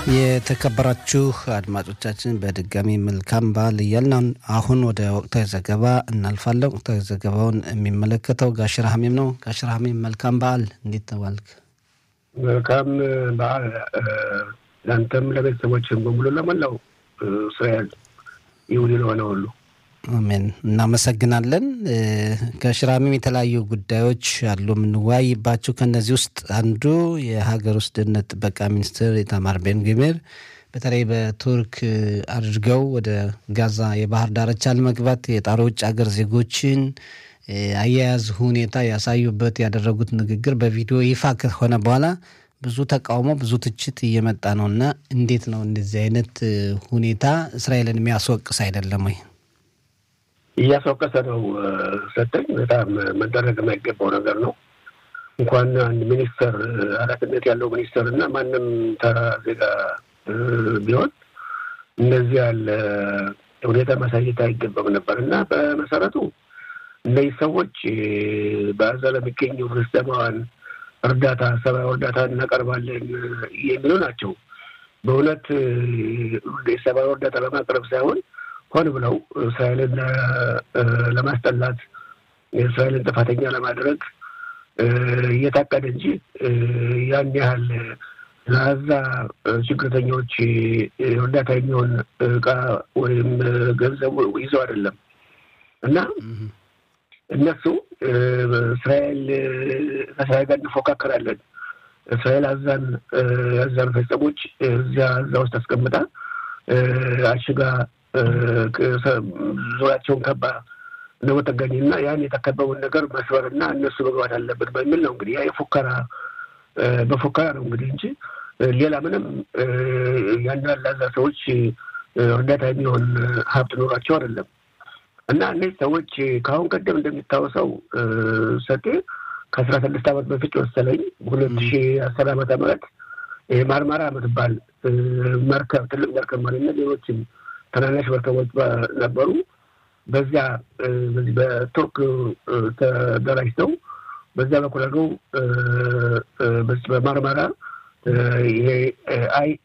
የተከበራችሁ አድማጮቻችን በድጋሚ መልካም በዓል እያልን አሁን ወደ ወቅታዊ ዘገባ እናልፋለን። ወቅታዊ ዘገባውን የሚመለከተው ጋሽር ሀሚም ነው። ጋሽር ሀሚም መልካም በዓል፣ እንዴት ተባልክ? መልካም በዓል ለአንተም ለቤተሰቦችም በሙሉ ለመላው እስራኤል ይሁን ለሆነ ሁሉ አሜን። እናመሰግናለን። ከሽራሚም የተለያዩ ጉዳዮች አሉ የምንወያይባቸው። ከእነዚህ ውስጥ አንዱ የሀገር ውስጥ ደህንነት ጥበቃ ሚኒስትር ኢታማር ቤን ግቪር በተለይ በቱርክ አድርገው ወደ ጋዛ የባህር ዳርቻ ለመግባት የጣሩ ውጭ ሀገር ዜጎችን አያያዝ ሁኔታ ያሳዩበት ያደረጉት ንግግር በቪዲዮ ይፋ ከሆነ በኋላ ብዙ ተቃውሞ፣ ብዙ ትችት እየመጣ ነው እና እንዴት ነው እንደዚህ አይነት ሁኔታ እስራኤልን የሚያስወቅስ አይደለም ወይ? እያስወቀሰ ነው። ሰጠኝ በጣም መደረግ የማይገባው ነገር ነው። እንኳን አንድ ሚኒስተር ኃላፊነት ያለው ሚኒስተር እና ማንም ተራ ዜጋ ቢሆን እንደዚህ ያለ ሁኔታ ማሳየት አይገባም ነበር እና በመሰረቱ እነዚህ ሰዎች በዛ ለሚገኙ ፍልስጤማውያን እርዳታ ሰብአዊ እርዳታ እናቀርባለን የሚሉ ናቸው። በእውነት የሰብአዊ እርዳታ ለማቅረብ ሳይሆን ሆን ብለው እስራኤልን ለማስጠላት እስራኤልን ጥፋተኛ ለማድረግ እየታቀደ እንጂ ያን ያህል ለዛ ችግርተኞች እርዳታ የሚሆን እቃ ወይም ገንዘቡ ይዘው አይደለም እና እነሱ እስራኤል ከእስራኤል ጋር እንፎካከራለን እስራኤል አዛን አዛን ፈጸሞች እዚያ እዛ ውስጥ አስቀምጣ አሽጋ ዙሪያቸውን ከባ ነው ተገኝ እና ያን የተከበቡን ነገር መስበር እና እነሱ መግባት አለበት በሚል ነው እንግዲህ ያ የፉከራ በፉከራ ነው እንግዲህ እንጂ ሌላ ምንም ያን ያላዛ ሰዎች እርዳታ የሚሆን ሀብት ኖሯቸው አይደለም። እና እነዚህ ሰዎች ከአሁን ቀደም እንደሚታወሰው ሰጤ ከአስራ ስድስት ዓመት በፊት መሰለኝ ሁለት ሺ አስር ዓመተ ምህረት ማርማራ የምትባል መርከብ ትልቅ መርከብ ማለት ሌሎችም ትናንሽ መርከቦች ነበሩ። በዚያ በዚህ በቱርክ ተደራጅተው በዚያ በኩል አድርገው በማርማራ ይሄ አይ